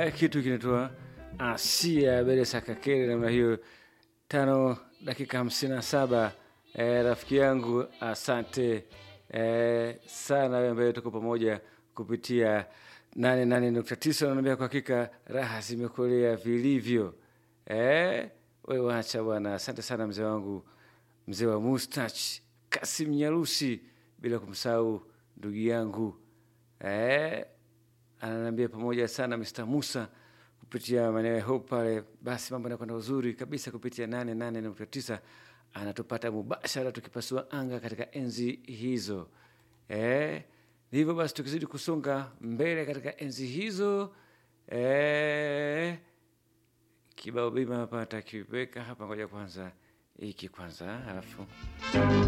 eh, kitu kinatoa Asia Beresa Kakere namna hiyo, tano dakika hamsini na saba. Eh, rafiki yangu asante eh, sana wewe ambaye tuko pamoja kupitia 88.9 naambia kwa hakika raha zimekolea vilivyo. Eh, wewe wacha bwana, asante sana mzee wangu, mzee wa mustach Kasim Nyarusi, bila kumsahau ndugu yangu eh, ananiambia pamoja sana Mr. Musa kupitia maeneo ya Hope pale. Basi mambo yanakwenda uzuri kabisa kupitia 88.9 anatupata mubashara tukipasua anga katika enzi hizo eh, hivyo basi tukizidi kusonga mbele katika enzi hizo eh, kibao bima hapa takiweka hapa, ngoja kwanza hiki kwanza, alafu